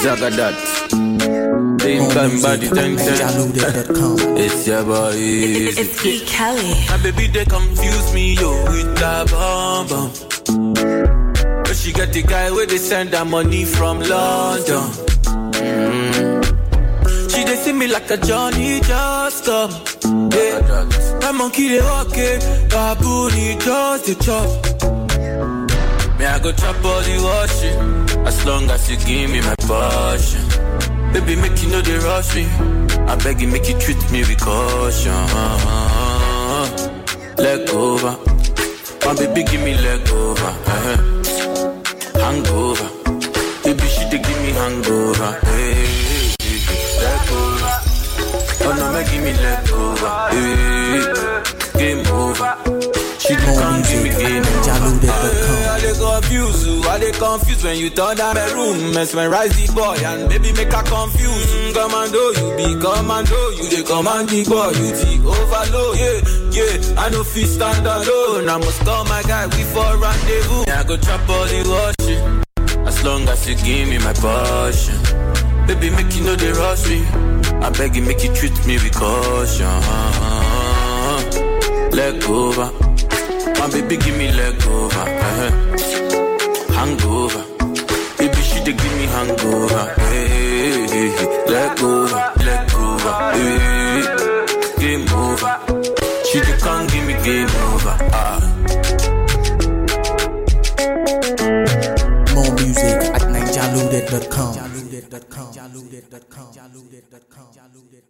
Zagadat. Same time body ten ten. NigerLoaded.com. It's your boy. It's, Easy. it's E. Kelly. My baby they confuse me yo with that bomb bomb. But she get the guy where they send her money from London. Mm. She they see me like a Johnny just come. Yeah. My monkey they walk it, baboon he just the chop. Me I go chop all the washing, as long as you give me my passion. Baby make you know they rush me, I beg you make you treat me with caution. Leg over, my baby give me leg over. eh. Hangover, baby she dey give me hangover. Hey, hey, hey. leg over, oh no make give me leg over. Hey, game over. She dey More come give me music at game over. NigerLoaded.com. I dey confuse you, I dey confuse when you turn down my room, mesmerize the boy and baby make her confuse. Mm, commando, you be commando, you dey command the boy, you the overload. Yeah, yeah, I no fit stand alone. I must call my guy, we for rendezvous. Yeah, I go chop all the washing, as long as you give me my passion. Baby, make you know they rush me. I beg you, make you treat me with caution. Leg over. My baby give me leg over. uh-huh. Hangover. Baby she dey give me hangover. Hey, hey, hey, hey. Leg over, leg over. Hey, game over. She dey come give me game over. Ah. More music at NigerLoaded.com.